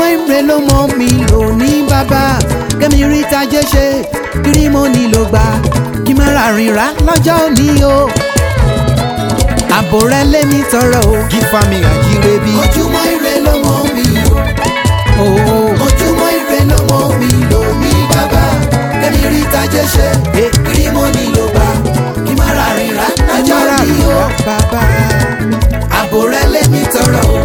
ire ló mọ mi lò ní bàbá kẹ́mi rí tajé ṣe kiri mo nílò gbà kí má ra rìnrà lọ́jọ́ òní o àbò rẹ lé mi tọrọ o jífa mi àjíire bí. ojúmọ́ ire ló mọ́ mi lò ooo ojúmọ́ ire ló mọ́ mi lò ní bàbá kẹ́mi rí tajé ṣe Eh. kiri mo nílò gbà kí má ra rìnrà lọ́jọ́ ajára ní o rìnrà bàbá. àbò rẹ lé mi tọrọ o.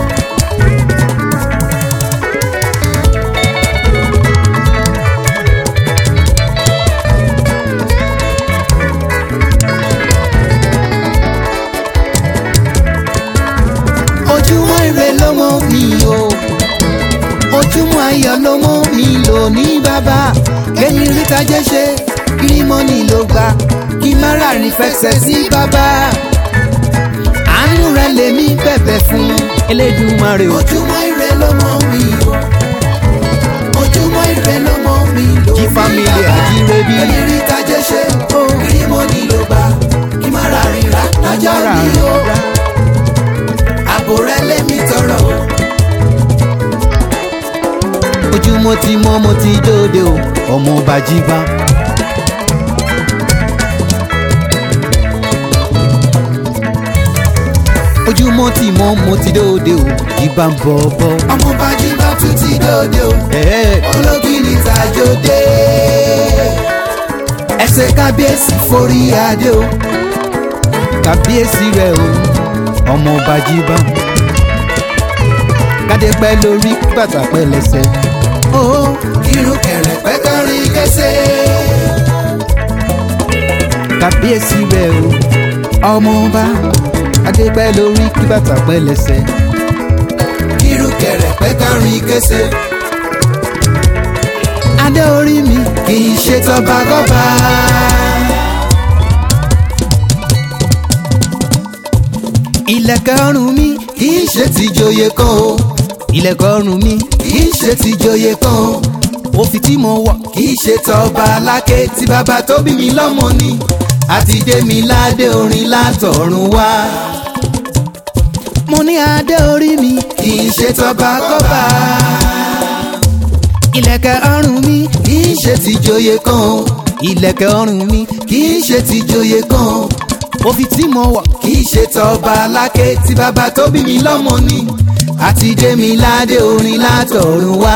ojúmọ́ ire ló mọ́ mi o ojúmọ́ ayọ̀ ló mọ́ mi lò ní bàbá kẹ́mi rí tajé ṣe kiri mo nílò gbà kí má ra rìn fẹsẹ̀ sí bàbá àánú rẹ lèmi bẹ̀bẹ̀ fún Elédùmarè o. ojúmọ́ ire ló mọ́ mi lò ojúmọ́ ire ló mọ́ mi lò Kí family àjíire bí. kẹ́mi rí tajé ṣe kiri mo nílò gbà kí má ra rìnrà lọ́jọ́ Ajára ní o rìnrà. àbò rẹ lé mi tọrọ o. ojúmọ́ ti mọ́ mo ti dóde o ọmọ bàjíbá. ojúmọ́ ti mọ́ mo ti dóde o jíbá ń bọ̀ bọ̀. ọmọ bájí bá tún ti dòde o ẹ̀ẹ́ ológìní tàjọdé ẹsẹ̀ kábíyèsí forí adé o kàbíyèsí rẹ o ọmọ bàjíbá. kádé pẹ́ lórí bàtà pẹ́ lẹ́sẹ̀. ó irun kẹrẹ̀pẹ́ kárin kẹsẹ̀ kàbíyèsí rẹ o ọmọọba kádé pẹ́ lórí kí bàtà pẹ́ lẹ́sẹ̀. irun kẹrẹ̀pẹ́ kárin kẹsẹ̀ adé orí mi kì í ṣe tọba gọba ilẹ̀kẹ̀ ọrùn mi kì í ṣe tìjòyè kan o ilẹ̀kẹ̀ ọrùn mi kì í ṣe tìjòyè kan o òfin tí mo wọ̀ kì í ṣe tọba aláké tí bàbá tó bí mi lọ́mọ ni àti dé mi ládé orin látọ̀run wá mo ní adé orí mi kì í ṣe tọba gọba ilẹ̀kẹ̀ ọrùn mi kì í ṣe tìjòyè kan o ilẹ̀kẹ̀ ọrùn mi kì í ṣe tìjòyè kan o òfin tí mo wọ̀ kì í ṣe tọba aláké tí bàbá tó bí mi lọ́mọ ni àti dé mi ládé orin látọ̀run wá.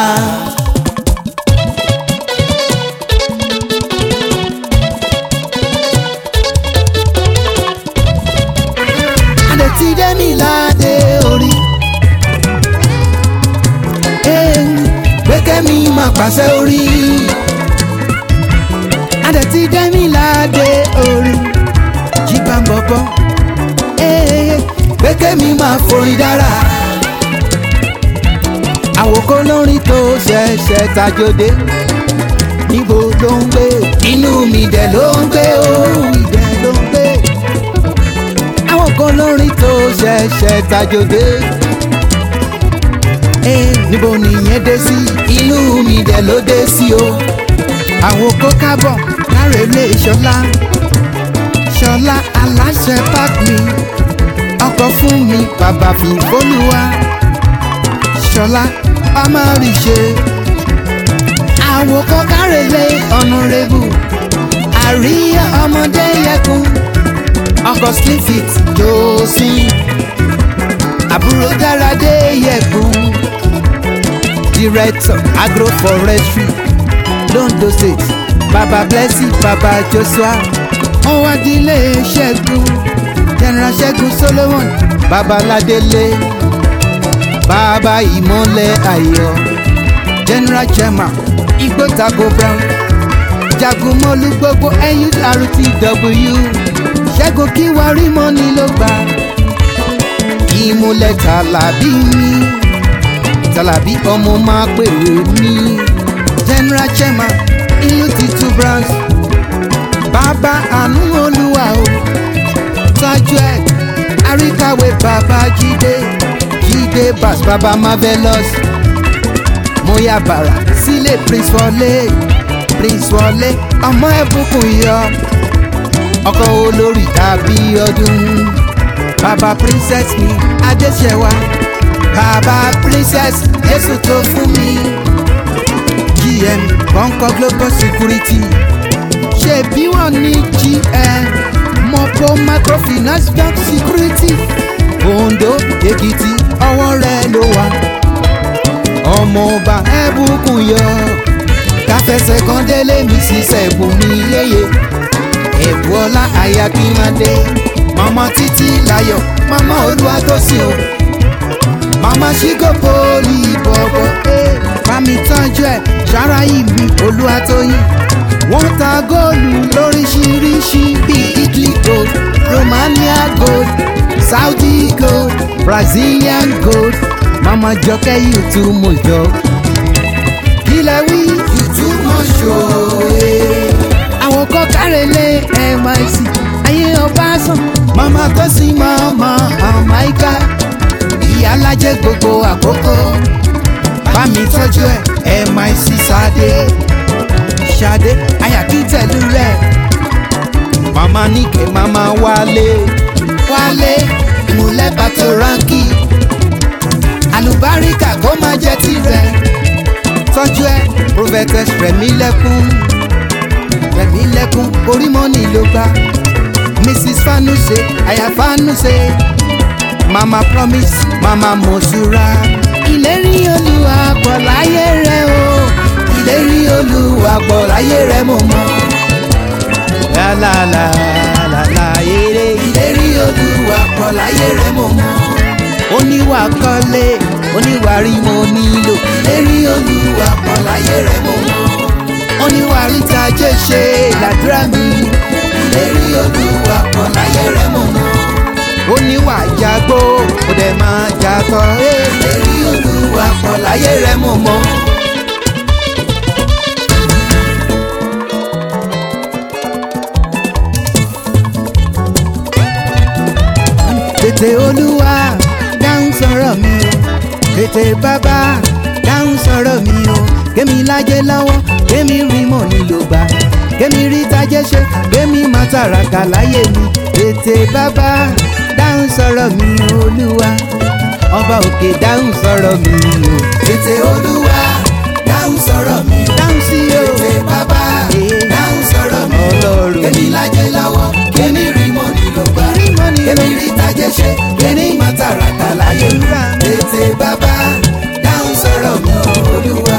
adé ti dé mi ládé orí. gbẹ́kẹ́ mi máa pàṣẹ orí adé ti dé mi ládé orí. jíbá ń bọ̀bọ̀ gbẹ́kẹ́ mi máa forin dára àwòkọ́ lórin tó ṣẹ̀ṣẹ̀ tajòdè níbo ló ń gbé inú mi dẹ̀ ló ń gbé o ìdẹ ló ń gbé àwòkọ́ lórin tó ṣẹ̀ṣẹ̀ tajòdè níbo nìyẹn dé sí inú mi dẹ̀ ló dé sí o àwòkọ́ kábọ̀ kárẹ̀lé ṣọlá ṣọlá aláṣẹ park mi ọkọ̀ fún mi bàbá fi fólúwa ṣọlá ọmọ rí ṣe àwòkọ́ kárẹ̀lé ọ̀nàrẹ́bù àríyá ọmọdé yẹkùn ọkọ̀ slimfit jòsí àbúrò dáradé yẹkùn director agroforestry londo state baba blessing baba joshua wọ́n wá dílé ṣẹ́gun general ṣẹ́gun solomon babaládélé baba ìmọ̀lẹ̀ ayọ̀ general chairman igbótago brown jagunmọ́lú gbogbo nurtw ṣẹ́gun kí wàá rí mọ́ni ló gbà ìmúlẹ̀ tàlàbí mi tàlàbí ọmọ máa pèrè mi general chairman ìlú títú branch bàbá àánú olúwa o tájú ẹ àríkàwé bàbá jídé jídé bass bàbá marvelous mọ́yà bàrà sílé prince wọlé prince wọlé ọmọ ẹ̀bùkún yọ ọkọ olórí tàbí ọdún bàbá princess mi adéṣẹwà bàbá princess jésù tó fún mi kọ́ńkọ́ global security ṣe bí wọ́n ní gm mọ̀pọ̀ microfinance bank security ondo èkìtì ọwọ́ rẹ̀ ló wà ọmọọba ẹ̀bùkún yọ káfẹsẹ̀ kan délé mi ṣiṣẹ́ ẹ̀bùn mi yéye ẹ̀bù ọlá àyàkínmádé mama títí láyọ̀ mama olúwatósìn o mama ṣígò poli bọ̀bọ̀ bámi tọ́jú ẹ̀ ṣára ìmí olúwatóyìn wọ́n ta góòlù lóríṣiríṣi bíi italy gold romania gold saudi gold brazilian gold mama jọkẹ́ yìí tún mọ̀ jọ. kílẹ̀ wí Ìtú mọ̀ ṣòye. àwọn kọ́ kárẹ̀lẹ̀ nysc ayé ọba sàn mama tó sin mama amaika ìyá alájẹ gbogbo àkókò bámi tọ́jú ẹ̀ nysc sáde ṣadé ayàkítẹ̀lú rẹ̀ mama níkẹ́ mama wálé wálé ìmúlẹ̀ bàtò ránkì àlùbáríkà kó má jẹ́ tirẹ̀ tọ́jú ẹ̀ prophetess rẹ̀mí lẹ́kún rẹ̀mí lẹ́kún orí mọ́nì ló gbá mrs fanuse aya fanuse mama promise mama mosura ìlérí olúwa pọ̀ láyé rẹ o ìlérí olúwa pọ̀ láyé rẹ mo mọ̀ lálàlàlàlà eré ìlérí olúwa pọ̀ láyé rẹ mo mọ̀ oníwà kọ́lé oníwà rí mo nílò ìlérí olúwa pọ̀ láyé rẹ mo mọ̀ oníwà ríta jẹ́ ṣe làdúrà mi ìlérí olúwa pọ̀ láyé rẹ mo mọ̀ oníwà jagbó ó dẹ̀ máa jatọ́ ìlérí olúwa pọ̀ láyé rẹ mo mọ̀. tètè olúwa dáhùn sọ̀rọ̀ mi o tètè bàbá dáhùn sọ̀rọ̀ mi o kémi lájẹ́ lọ́wọ́ kémi rí mọ̀ nílò gbà kémi rí tajẹ́ ṣe kémi má tàràkà láyé mi tètè bàbá dáhùn sọ̀rọ̀ mi olúwa ọba òkè dáhùn sọ̀rọ̀ mi o Tètè olúwa dáhùn sọ̀rọ̀ mi. dáhùn sí o Tètè bàbá dáhùn sọ̀rọ̀ mi. Ọlọ́run. Kémi lájẹ́ lọ́wọ́, kémi rí mọ́ nílò gbà. Rí mọ́ nílò Kémi rí tajẹ́ ṣe, kémi má tàràkà láyé. Àdúrà. Tètè bàbá dáhùn sọ̀rọ̀ mi olúwa.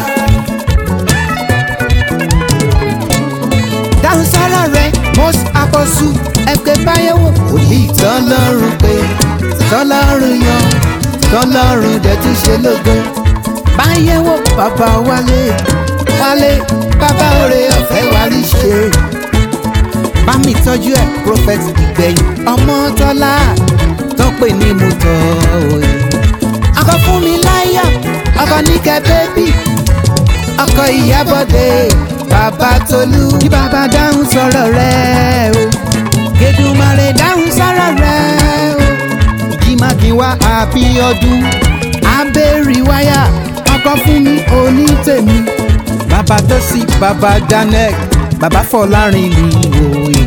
dáhùn sọ́rọ̀ rẹ̀ most apostle ẹgbẹ́ báyẹ̀wò. òní tọ́lọ́run pé tọ́lọ́run yan tọ́lọ́run dẹ̀ tún ṣe lógo. báyẹ̀wò bàbá wálé wálé bàbá òrè ọ̀fẹ́ wárí ṣe. bámi tọ́jú ẹ̀ prophet ìgbẹ̀yìn ọmọ tọ́lá tọ́pẹ́ ní mo tọ́ òye. ọkọ fún mi láyà ọkọ níkẹ́ bébì ọkọ ìyábọ̀dé bàbá tolú. kí bàbá dáhùn sọ̀rọ̀ rẹ̀ o Èdùmàrè dáhùn sọ̀rọ̀ rẹ̀ o. ìjìmàkìwá àbíọdún abẹ́rì wáyà ọkọ fún mi òní tèmi. bàbá tó sì bàbá daniel bàbá fọlárin mi òye.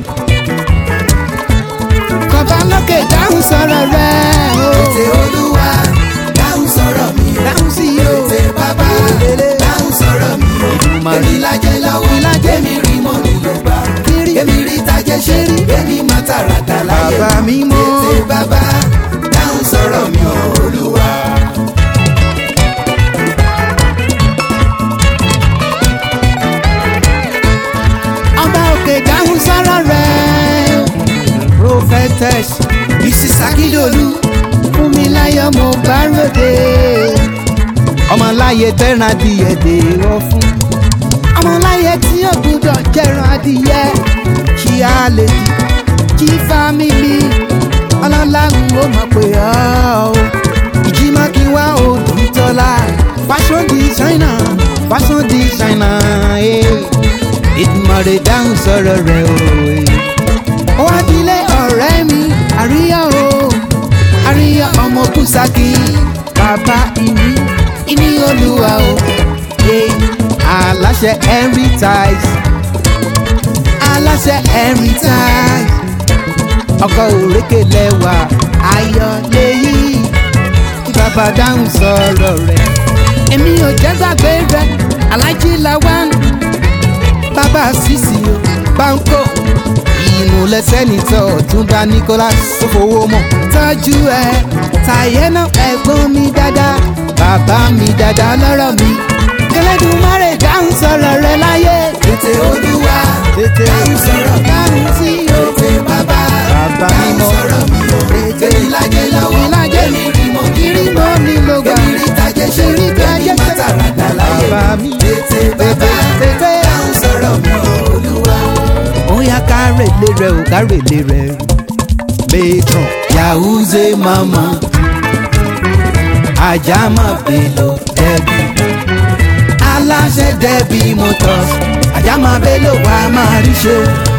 bàbá lókè dáhùn sọ̀rọ̀ rẹ̀ o. Tètè olúwa dáhùn sọ̀rọ̀ mi. dáhùn sí o. Tètè bàbá dáhùn sọ̀rọ̀ mi. Èdùmàrè. Kémi lájẹ́ lọ́wọ́, kémi rí mọ́ nílò gbà. Kiri. Kémi rí tajẹ́ ṣe, kémi má tàràkà láyé. Bàbá mi mọ́. Tètè bàbá dáhùn sọ̀rọ̀ mi olúwa. ọba òkè dáhùn sọ̀rọ̀ rẹ̀ o. prophetess mrs akindolu fún mi láyọ̀ mo bá ròde. ọmọláyé tẹ́ran adìyẹ dè wọ́n fún. ọmọláyé tí ó gbúdọ̀ jẹran adìyẹ ṣí á lè di jí fámìlì ọlọ́lá ń ó mọ̀ pé ọ́ o. ìjímọ́kíwá òdùtọ́lá fashion designer fashion designer. Hey ìdùmọ̀rẹ̀ dáhùn sọ̀rọ̀ rẹ̀ o. ó wá dilé ọ̀rẹ́ mi àríyá o àríyá ọmọ kùsàkì bàbá ìní ìní olúwa o. Yé, aláṣẹ henry ties aláṣẹ henry ties ọkọ òrékè lẹwà ayọ̀ lèyí kí bàbá dáhùn sọ̀rọ̀ rẹ̀ èmi ò jẹ́ gbàgbé rẹ̀ alájí làwọn bàbá sísì o báńkò ìmùlẹ̀ sẹ́nitọ̀ ọ̀túnba nicholas tó fowó mọ̀ tọ́jú ẹ tàyẹ́nà ẹ̀gbọ́n mi dáadáa bàbá mi dáadáa lọ́rọ̀ mi kẹlẹ́dùnmáre dáhùn sọ̀rọ̀ rẹ láyé tètè olúwa tètè dáhùn sọ̀rọ̀ mi dáhùn sí o tètè bàbá bàbá dáhùn mímọ́ sọ̀rọ̀ mi o tètè èmi lájẹ lọ́wọ́ ìlàjẹ èmi rí mọ́ kiri mọ́ mi ló gbà èmi rí tajẹ ṣe rí tajẹ èmi má ṣe. tàràdà láyé bàbá mi tètè bàbá tètè dáhùn sọ̀rọ̀ mi o olúwa. bóyá kárèlé rẹ ò kárèlé rẹ matron yahuze mama ajama bello debi aláṣẹ debi motors ajama bello wà máa rí ṣe.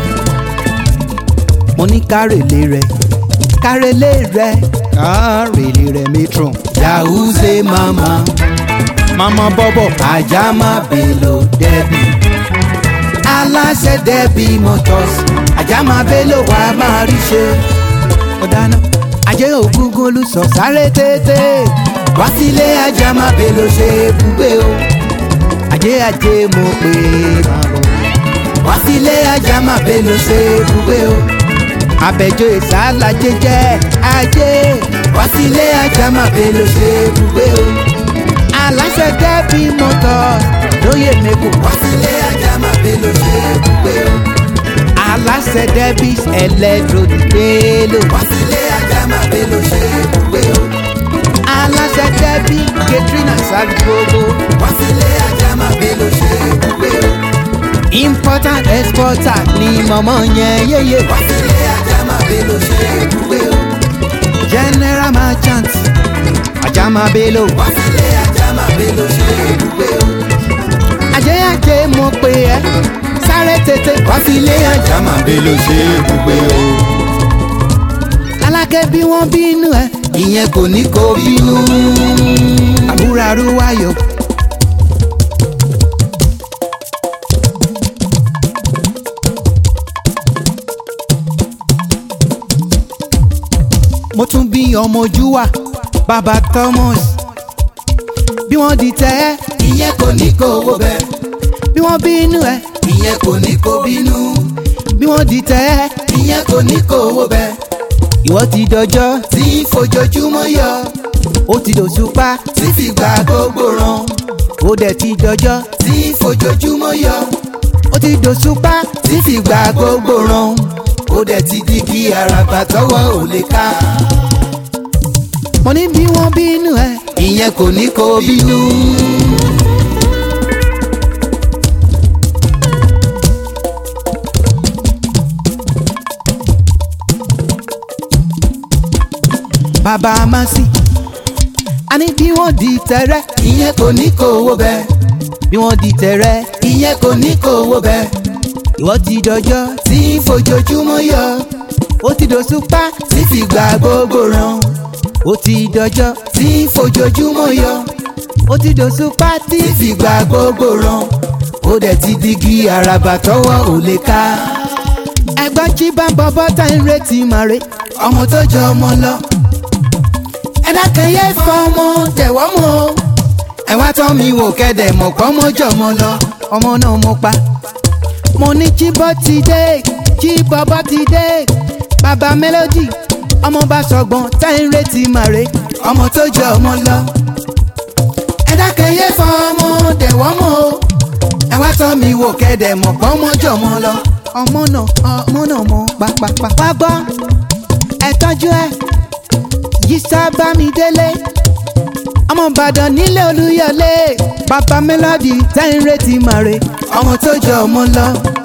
mo ní kárèlé rẹ kárèlé rẹ kárèlé rẹ matron yahuze mama mama bọ́bọ̀ ajama bello debi aláṣẹ dẹ́bi motors àjàmà bello wà máa rí ṣe. ọ̀dáná ajé ògúngún olùsọ sáré tètè wá sílé àjàmà bello ṣe ibùgbé o. ajé ajé mo pè é máa bọ̀ wá sílé àjàmà bello ṣe ibùgbé o. àbẹ̀jọ ìsàlàjẹ jẹ́ ajé wá sílé àjàmà bello ṣe ibùgbé o. aláṣẹ dẹ́bi motors lóye mẹ́kọ̀ọ́ wá sílé ajá máa bẹ ló ṣe é gbé o. aláṣẹ debis electrodicelo wá sílé ajá máa bẹ ló ṣe é gbé o. aláṣẹ debi katrina saligogo wá sílé ajá máa bẹ ló ṣe é gbé o. importer exporter ni mọ̀mọ́ yẹn yéye wá sílé ajá máa bẹ ló ṣe é gbé o. general merchant ajamabelo wá sílé ajá máa bẹ ló ṣe é gbé o. ajéyàjé mo pè ẹ́ sáré tètè wá sílé ajá máa bẹ ló ṣe é gbé o. alákẹ́ bí wọ́n bínú ẹ̀ ìyẹn kò ní kó bínú. àbúrò arúwáyọ̀ mo tún bí ọmọ ojú wa baba thomas bí wọ́n di tẹ́ ẹ́ ìyẹn kò ní kó owó bẹ. bí wọ́n bínú ẹ̀ ìyẹn kò ní kó bínú. bí wọ́n di tẹ́ ẹ́ ìyẹn kò ní kó owó bẹ. ìwọ ti dọjọ́ tí ń fojoojúmọ́ yọ ó ti dòṣùpá tí fi gbà gbogbo ràn. ó dẹ̀ ti dọjọ́ tí ń fojoojúmọ́ yọ ó ti dòṣùpá tí fi gbà gbogbo ràn. ó dẹ̀ ti di kí àràbà tọwọ́ ò lè ká. mo ní bí wọ́n bínú ẹ̀ ìyẹn kò ní kó bínú. bàbá amásì a ní bí wọ́n di tẹ́rẹ́ ìyẹn kò ní kó owó bẹ. bí wọ́n di tẹ́rẹ́ ìyẹn kò ní kó owó bẹ. ìwọ ti dọjọ́ tí ń fojoojúmọ́ yọ ó ti dòṣùpá tí fi gbà gbogbo ràn. ó ti dọjọ́ tí ń fojoojúmọ́ yọ ó ti dòṣùpá tí tí fi gbà gbogbo ràn. ó dẹ̀ ti di kí àràbà tọwọ́ ò lè ká. ẹgbọ́n jí bá ń bọ́ bọ́tà ń retí màre ọmọ tó jọ ọmọ lọ. ẹ dákẹ́ yẹ fọ́ ọmọ tẹ̀wọ́ mọ́ o. ẹ wá tọ́ mi wò kẹ́dẹ̀ mọ̀ pọ́ mọ́ jọmọ lọ. ọmọ náà mo pa mo ní jíbọ́ ti dé jíbọ́bọ́ ti dé bàbá mélòdì ọmọ bá sọgbọ́n tá ń retí màre ọmọ tó jọ ọmọ lọ. ẹ dákẹ́ yẹ fọ́ ọmọ tẹ̀wọ́ mọ́ o. ẹ wá tọ́ mi wò kẹ́dẹ̀ mọ̀ pọ́ mọ́ jọmọ lọ. ọmọ náà ọmọ náà mo pàpàpà. wá gbọ́ ẹ tọ́jú ẹ yíṣà bá mi délé ọmọ ìbàdàn nílé olúyọlé bàbá mélòdì tá ń retí màre ọmọ tó jọ ọmọ lọ.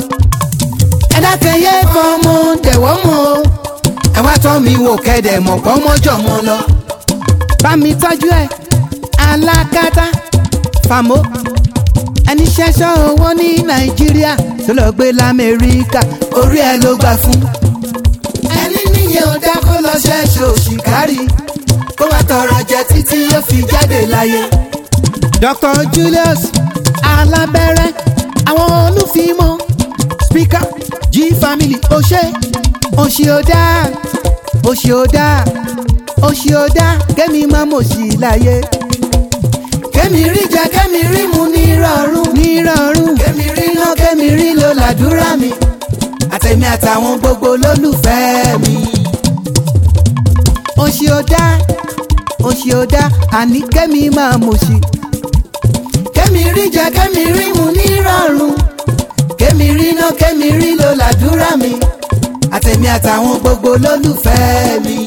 ẹ dákẹ́ yẹ fọ́ ọmọ tẹ̀wọ́ mọ́ o. ẹ wá tọ́ mi wò kẹ́dẹ̀ mọ̀ pọ́ mọ́ jọmọ lọ. bá mi tọ́jú ẹ alákatá fàmó ẹni ṣẹṣọ owó ní nàìjíríà tó lọ gbé lamẹ́ríkà orí ẹ ló gbà fún. ẹni níyẹn ò dá kó lọ ṣẹ́ṣọ òṣìkárì kó wá tọrọ jẹ títí yóò fi jáde láyé. dr julius alábẹ́rẹ́ àwọn olùfimọ́ speaker g family ọṣẹ òṣìọdá òṣìọdá òṣìọdá kẹ́mi má mọ̀ sí láyé kẹ́mi rí jẹ kẹ́mi rí mu ní rọrùn. nírọ̀rùn kẹ́mi rí ná kẹ́mi rí lò làdúrà mi àtẹ̀mí àtàwọn gbogbo lólùfẹ́ mi. òṣì ò dá òṣì ò dá àní kẹ́mi máa mọ̀ṣì. kẹ́mi rí jẹ kẹ́mi rí mu nírọ̀rùn kẹ́mi rí ná kẹ́mi rí lò làdúrà mi àtẹ̀mí àtàwọn gbogbo lólùfẹ́ mi.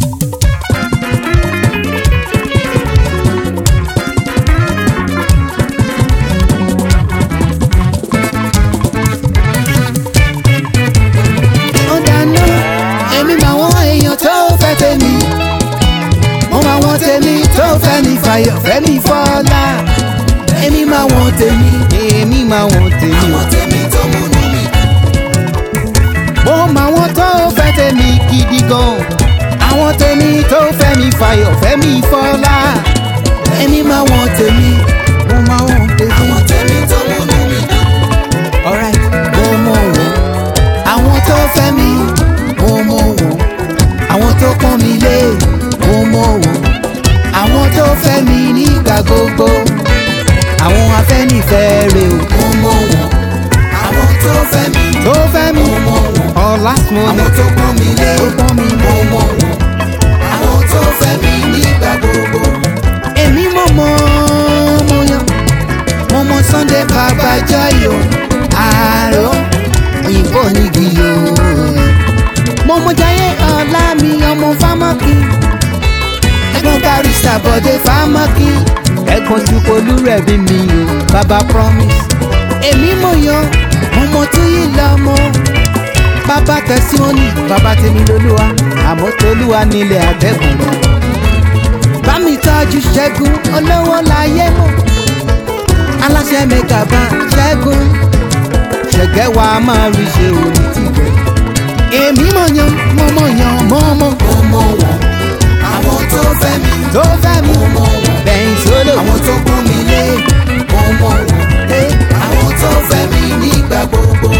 ó dáná èmi máa wọ́n èèyàn tó fẹ́ tèmi mo máa wọ́n tèmi tó fẹ́ mi fàyọ̀ fẹ́ mi fọ́lá èmi máa wọ́n tèmi èmi máa wọ́n tèmi o. àwọn tèmi tó múnú mi. mo máa wọ́n tó fẹ́ tèmi gidi gan àwọn tèmi tó fẹ́ mi fàyọ̀ fẹ́ mi fọlá èmi máa wọ́n tèmi mo máa wọ́n tèmi. àwọn tèmi tó múnú mi. alright mo mọ̀ wọ́n àwọn tó fẹ́ mi mo mọ̀ wọ́n àwọn tó pọ́n mi lé mo mọ̀ wọ́n àwọn tó fẹ́ mi nígbà gbogbo àwọn afẹ́nifẹ́re o mo mọ̀ wọ́n àwọn tó fẹ́ mi tó fẹ́ mi mo mọ̀ wọ́n ọ̀la àwọn mo tó pọ́n mi lé tó pọ́n mi mo mọ̀ wọ́n àwọn tó fẹ́ mi nígbà gbogbo èmi mọ̀ mọ́ mo yan mo mọ Sunday bàbá jọyọ̀ àárọ̀ òyìnbó nígi o mo mọ jayé ọ̀la mi ọmọ fámọ́kì ẹ̀gbọ́n barista bọ̀dé fámọ́kì ẹ̀gbọ́n tukolu rẹ̀ bí mi o bàbá promise èmi mọ̀ yan mo mọ túyì lọ́mọ bàbá tẹ̀síwọ́nì bàbá tèmi lolúwa àmọ́ tolúwa nílẹ̀ àtẹ̀kùn bá mi tọ́jú ṣẹ́gun olówó láyé mọ̀ aláṣẹ mẹ́ta bá ṣẹ́gun ṣẹ̀gẹ́ wa máa rí ṣe òní tìgbẹ́. èmi mọ̀ yan mo mọ̀ yan mọ́ mọ́ mo mọ̀ wọ́n àwọn tó fẹ́ mi tó fẹ́ mi mo mọ̀ wọ́n bẹ̀yìn sólò àwọn tó pọ́n mi lé mo mọ̀ wọ́n àwọn tó fẹ́ mi nígbà gbogbo.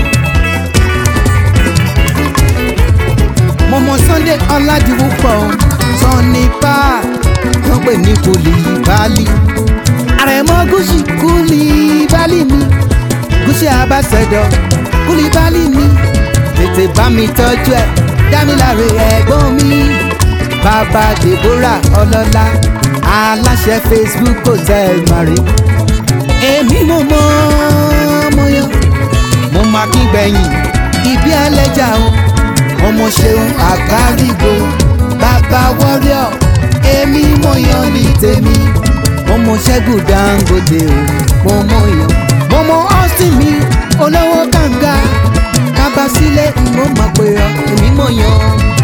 mo mọ Sunday ọ̀làdìwúpọ̀ Sunny pa wọ́n pè ní kùlì bálí àrẹ̀mọ gúúsì kùlì bálí mi gúúsì abáṣẹdọ kùlì bálí mi tètè bá mi tọ́jú ẹ̀ dámiláre ẹ̀gbọ́n mi bàbá Deborah ọlọ́lá aláṣẹ Facebook hotel mari èmi mo mọ mo yan mo máa kí gbẹ̀yìn ibi ẹlẹ́jà o ọmọ ṣeun àgbárígo bàbá wọ́ríọ̀ èmi mo yan ní tèmi ọmọ ṣẹ́gun dangote o mo mọ yan mo mọ austin mi olówó kànga kábàsílẹ̀ mo mọ̀ pé ọ èmi mo yan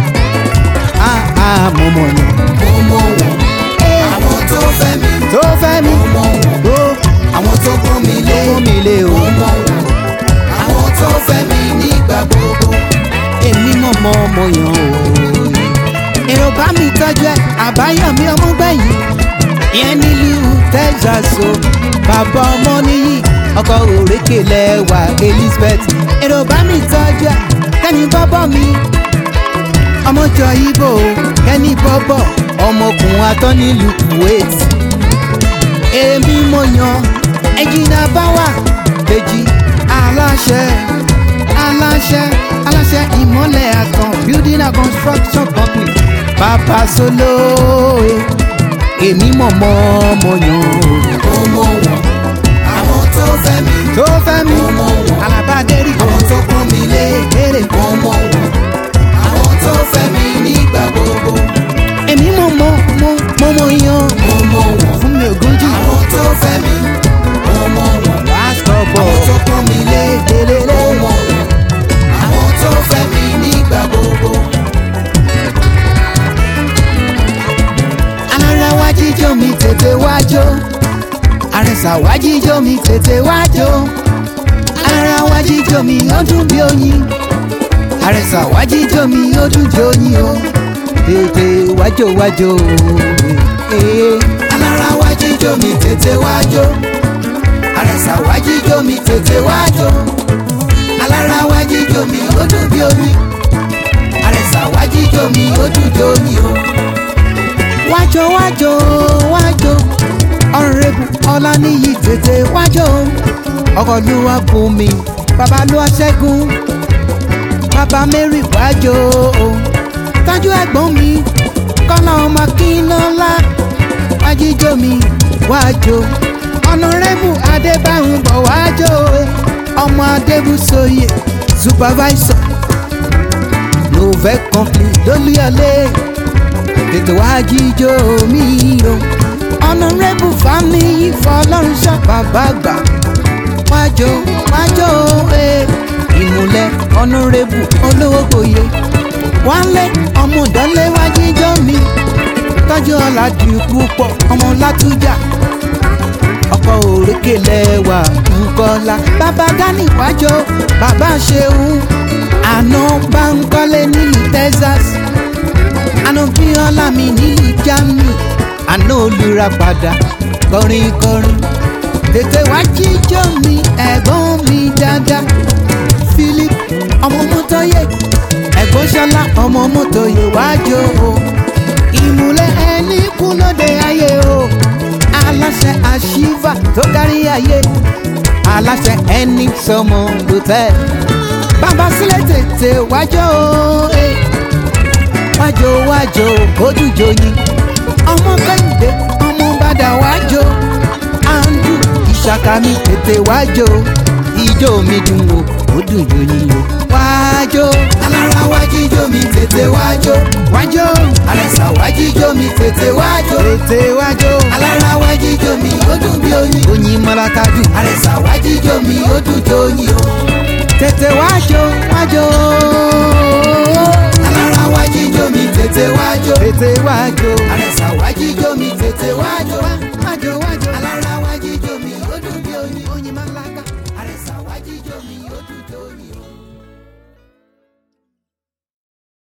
ah ah mo mọ̀ yan mo mọ̀ wọ́n àwọn tó fẹ́ mi tó fẹ́ mi mo mọ̀ wọ́n tó àwọn tó pọ́n mi lé fún mi lé o mo mọ̀ wọ́n àwọn tó fẹ́ mi nígbà gbogbo. èmi mọ̀ mọ́ ọmọ yan o. èrò bá mi tọ́jú ẹ̀ àbáyọ̀mí ọmọ gbẹ̀yìn ìyẹn nílùú Texas o bàbá ọmọ níyì ọkọ òrékè lẹ́wà Elizabeth èrò bá mi tọ́jú ẹ̀ kẹ́ni bọ́bọ́ mi ọmọjọ ibo kẹ́ni bọ́bọ̀ ọmọkùnrin atọ́ nílùú Kuwait èmi mo yan ẹ̀jìnà báwà kejì aláṣẹ aláṣẹ aláṣẹ ìmọ̀lẹ̀ àtàn building and construction company bàbá solóye èmi mọ̀ mọ́ ọmọ yan mo mọ̀ wọ́n àwọn tó fẹ́ mi tó fẹ́ mi mo mọ̀ wọ́n alábàdérì àwọn tó pọ́n mi lé èrè mo mọ̀ wọ́n àwọn tó fẹ́ mi nígbà gbogbo. èmi mọ̀ mọ́ mọ́ mọ́ mọ́ yan mo mọ̀ wọ́n fún mi ògúnjì àwọn tó fẹ́ mi mo mọ̀ wọ́n lásìkò bọ̀ àwọn tó pọ́n mi lé lélẹ́lẹ́ mo mọ̀ wọ́n àwọn tó fẹ́ mi nígbà gbogbo. alára wá jíjó mi tètè wájó àrẹ̀sà wá jíjó mi tètè wájó alára wá jíjó mi ó dùn bí oyin àrẹ̀sà wá jíjó mi ó dùn bí oyin o tètè wájó wájó ee alára wá jíjó mi tètè wájó àrẹ̀sà wá jíjó mi tètè wájó alára wá jíjó mi ó dùn bí omi àrẹ̀sà wá jíjó mi ó dùn bí omi o. wájó wájó wájó ọ̀rẹ́bù ọláníyì tètè wájó ọkọ̀lúwa bùnmi bàbá ló ṣẹ́gun bàbá mary wájú o tájú ẹ̀gbọ́n mi kọ́lá ọmọ kínọ́lá wájíjó mi wájú ọ̀nàrẹ́bù adébáhùn bọ̀ wájú o ọmọ adébùsọ̀yẹ supervisor novel company lólúyọlé tètè wá jíjó mi o ọ̀nàrẹ́bù fámìlì fọlọ́runṣọ́ bàbá gbà wájò wájò ee ìmùlẹ̀ ọ̀nàrẹ́bù olówó gboyè wálé ọmọ ìdánlé wá jíjó mi tọ́jú ọ̀làdì púpọ̀ ọmọ látújà ọkọ̀ òrékè lẹ́wà ńkọ́lá bàbá gani wájò bàbá ṣeun àná báńkọ́lé nílùú texas àná bíọ́lá mi nílùú germany àná olùra padà kọrin kọrin tètè wá jíjó mi ẹ̀gbọ́n mi dáadáa philip ọmọ mọ́tọ́yé ẹ̀gbọ́n ṣọlá ọmọ mọ́tọ́yé wájò o ìmùlẹ̀ ẹni kú lóde ayé o aláṣẹ àṣìfà tó kárí ayé aláṣẹ ẹni sọmọ lòtẹ́ẹ̀ bàbá sílẹ̀ tètè wájò e wájò wájò ojújò yìí ọmọ kẹ́hìndé ọmọ bàdà wájò àǹdù ìṣàkà mi tètè wájò ìjó mi dùn o ó dùn jò yìí o wájò alára wájíjó mi tètè wájó wájò àrẹ̀sà wájíjó mi tètè wájó tètè wájò alára wájíjó mi ó dùn bí oyin oyin mọ́látàdù àrẹ̀sà wájíjó mi ó dùn jó oyin o tètè wájò wájò alára wájíjó mi tètè wájó tètè wájò àrẹ̀sà